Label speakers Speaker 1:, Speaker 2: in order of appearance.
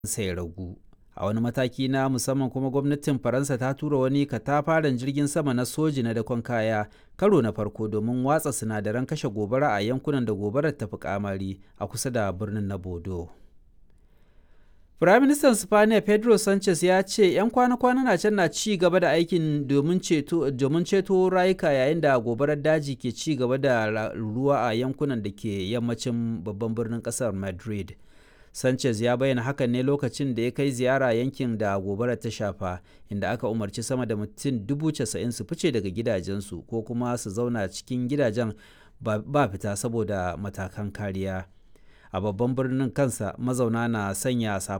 Speaker 1: sa ya ragu. A wani mataki na musamman kuma gwamnatin Faransa ta tura wani katafaren jirgin sama na soji na dakon kaya karo na farko domin watsa sinadaran kashe gobara a yankunan da gobarar ta fi kamari a kusa da birnin na Bodo. Firaministan Spaniya Pedro Sanchez ya ce 'yan kwana-kwana na can na ci gaba da aikin domin ceto rayuka yayin da gobarar daji ke ci gaba da ruwa a yankunan da ke yammacin babban birnin kasar Madrid. Sanchez ya bayyana hakan ne lokacin da ya kai ziyara yankin da gobarar ta shafa, inda aka umarci sama da mutum dubu casa'in su fice daga gidajensu ko kuma su zauna cikin gidajen ba fita saboda matakan kariya. A babban birnin kansa mazauna na sanya safa